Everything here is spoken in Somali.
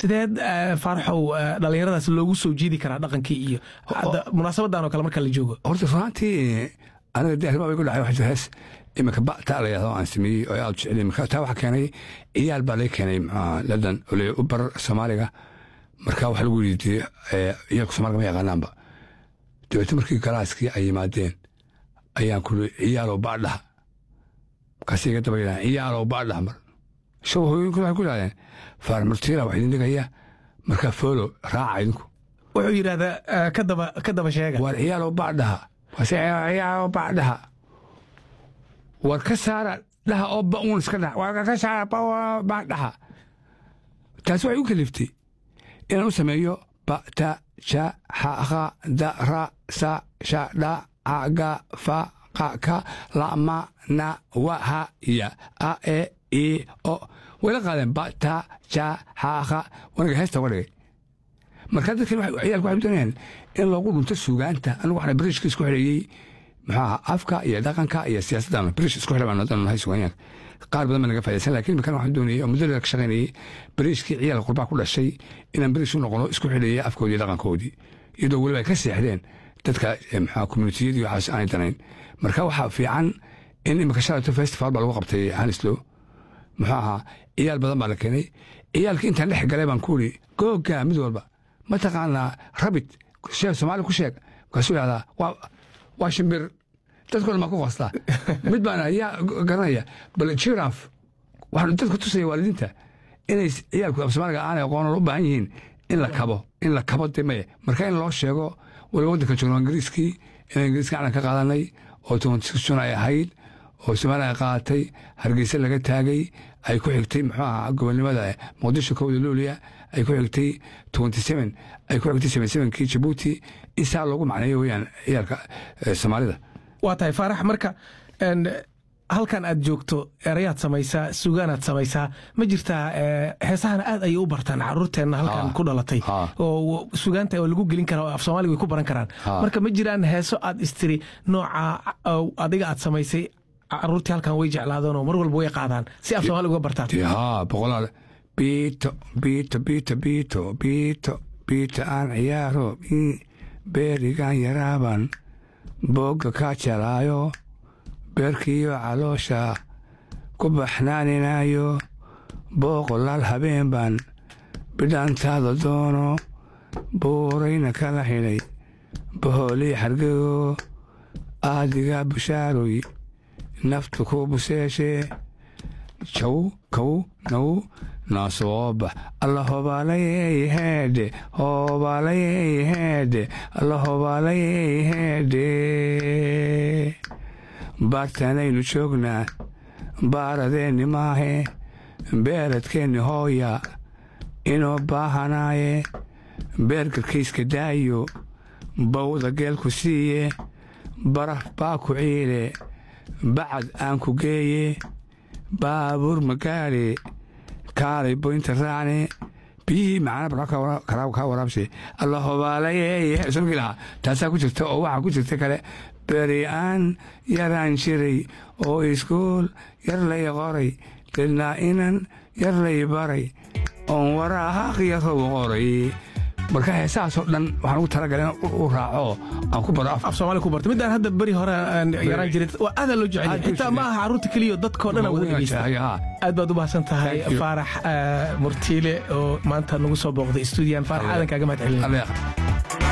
sideed faaraxow dhallinyaradaas loogu soo jiidi karaa dhaqankii iyo munaasabadan oo kale marka la joogo horta runaantii aniga de arrimaa igu dhacay waxaa hees iminka ba'taa la yahdo aan sameeyey oo aad jeclay marka taa waxaa keenay ciyaal baa laga keenay maxaa ladan oo le u bar soomaaliga marka waxaa lagu yidhi ciyaalka soomaaliga ma yaqaanaanba dabeetna markii galaaskii ay yimaadeen ayaan kuli ciyaalow baadhaha markaas iga daba yidhahan ciyaalow baadhaha mar show hooyinku waxay ku yidhahdeen faar murtiila wax idin dhigaya marka foolo raaca idinku wuxuu yidhahdaa kadaba ka daba sheega war ciyaalow baadhaha waase ciyaalow baadhaha war ka saara dhaha oo ba'uun iska dhaha war ka saara baadhaha taasi waxay u kaliftay inaan u sameeyo ba ta ja xa kha da ra sa sha dha a ga fa qa ka la ma na wa ha ya a e i o wayla qaadeen ba ta ja xa kha wanaga heesta uga dhigay markaa dadkan ciyaalku waxay doonayaan in loogu dhunto suugaanta anigu waxna bariishka isku xidheeyey muxuu ahaa afka iyo dhaqanka iyo siyaasaddan bariish isku xidha baan nahay suugaanyaanka qaar badan baa naga faydaysan laakiin iminkan waxaan doonayay oo muddo dheer ka shaqaynayay bariishkii ciyaalka qurbaa ku dhashay inaan bariish u noqono isku xidheeyay afkoodii iyo dhaqankoodii iyadoo weliba ay ka seexdeen dadka maxaa communitiyadii waxaas aanay danayn marka waxaa fiican in iminka shalato festival baa lagu qabtay hanislow muxuu ahaa ciyaal badan baa la keenay ciyaalkii intaan dhex galay baan ku iri googa mid walba mataqaanaa rabit sheeg soomaali ku sheeg markaasuu yidhahdaa waa shimbir dadkoo dhan baa ku qostaa mid baana yaa garanaya bal jiraf waxaan dadka tusaya waalidiinta inay ciyaalku af soomaaliga aanay aqoonan u baahan yihiin in la kabo in la kabo de maye marka in loo sheego waliba waddanka joogno ingiriiskii inaan ingiriiska calan ka qaadanay oo tobantisun ay ahayd oo soomaaliya ay qaadatay hargeysa laga taagay ay ku xigtay muxuu ahaa gobonnimada muqdisho kowda luuliya ay ku xigtay twenty seven ay ku xigtay seven sevenkii jabuuti in saa loogu macneeyo weyaan ciyaalka soomaalida waa tahay faarax marka halkan aad joogto erayaad samaysaa sugaanaad samaysaa ma jirtaa heesahana aad ayay u bartaan caruurteenna halkan ku dhalatay oo sugaanta oo lagu gelin kara af soomaaliga way ku baran karaan marka ma jiraan heeso aad istiri nooca adiga aad samaysay caruurtii halkan way jeclaadeenoo mar walba way qaadaan si af soomaaliga uga bartaan haa boqolaal biito biito biito biito biito biito aan ciyaaro beerigan yaraaban boogga kaa jalaayo beerkiiyo caloosha ku baxnaaninayo booqolaal habeen baan bidhaantaada doono buurayna kala xidhay bahoolii xargego aadiga bushaaroy naftu ku buseeshee jaw kow now naasooba alla hobaalayey heedhe hobaalayey heedhe alla hobaalayey heedhe baartanaynu joognaa baaradeenni maahe beeradkeenni hooya inoo baahanaaye beergarkiiska daayo bawda geelku siiye baraf baa ku ciile bacad aan ku geeye baabuur magaale kaalay boynta raacne biyihii macana kaa waraabshe alla hobaalayey lahaa taasaa ku jirta oo waxaa ku jirta kale beri aan yaraan jiray oo iskuul yar lay qoray dilnaa inan yar lay baray oon waraahaqyarow qoray marka heesahaasoo dhan waxaan ugu talagalay in u raaco aan ku baro af soomaali ku barto midaan hadda beri hore aan yaraan jirin waa aadaa loo jecel xitaa ma aha carruurta keliya dadkoo dhan wada dhegeysta aad baad u mahadsan tahay faarax murtiile oo maanta nagu soo booqday stuudiyan faarax aadan kaaga mahad celin